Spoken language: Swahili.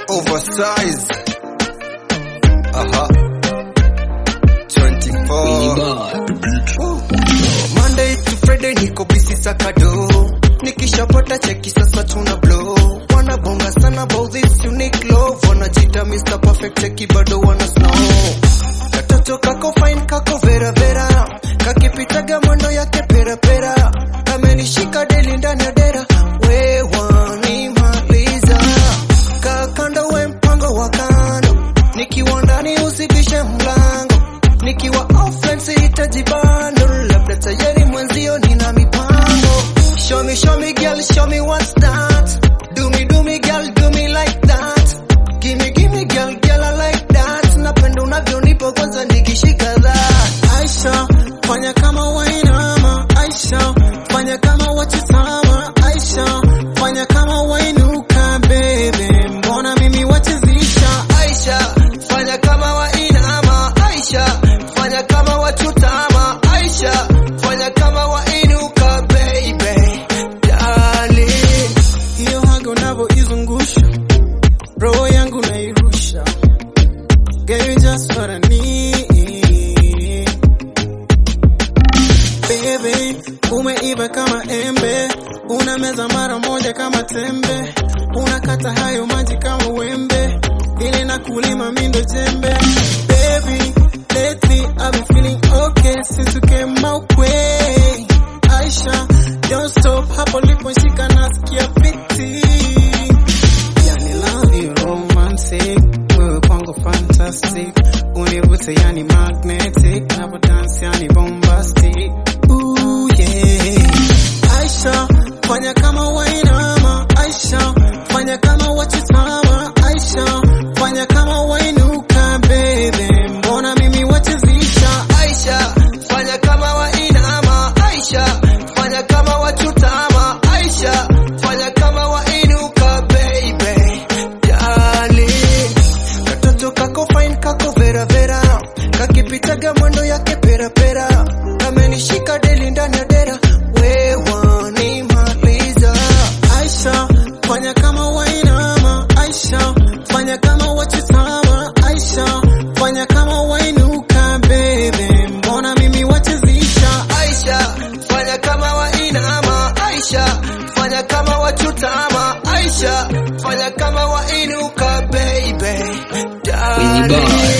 oversize. Aha. 24. Monday to Friday niko busy sakado. Nikishapata cheki sasa tuna blow. Wanabonga sana about this unique love. Wanajita Mr. Perfect cheki bado wana snow. Katoto kako fine kako vera vera. Kakipitaga mwendo yake pera pera. Kamenishika deli ndani ya dera. We wanimaliza. Kakando we mpango wa kando. Nikiwa ndani usibishe mlango. Nikiwa offline sihitaji bando. Labda tayari mwenzio nina mipango. Show me, show me girl, show me what's that. Do me, do me girl, do me like that. Gimme, gimme girl, girl I like that. Napenda unavyonipa kwanza nikishika that. Aisha, fanya kama wainama. Aisha, fanya kama wachitama. Aisha, fanya kama wainuka bebe, mbona mimi wachezisha? Aisha, fanya kama wainama. Aisha, fanya kama wachutama. Aisha, fanya kama wainuka baby. Darling. Hiyo haga unavyoizungusha, roho yangu nairusha. Girl, you just what I need. Baby, umeiva kama embe, unameza mara moja kama tembe, unakata hayo maji kama wembe, ile na kulima mindo jembe. Baby, lately I've been feeling okay since you came my way. Aisha, don't stop hapo liposhika nasikia fiti. Yani love you romantic, wewe kwangu fantastic, univute yani magnetic, napo dance yani bombastic. Ooh yeah. Aisha, fanya kama wainama. Aisha, fanya kama wachitama. Aisha, fanya kama wainuka baby, mbona mimi wachezisha? Aisha, fanya kama wainama. Aisha, fanya kama wachutama. Aisha, fanya kama wainuka baby. Darling. Katoto kako fine kako vera vera. Kakipitaga mwendo yake pera pera. Kamenishika deli ndani ya dera. We wanimaliza. Aisha, fanya kama wainama. Aisha, fanya kama wachitama. Aisha, fanya kama wainuka baby, mbona mimi wachezisha? Aisha, fanya kama wainama. Aisha, fanya kama wachutama. Aisha, fanya kama wainuka baby. Darling.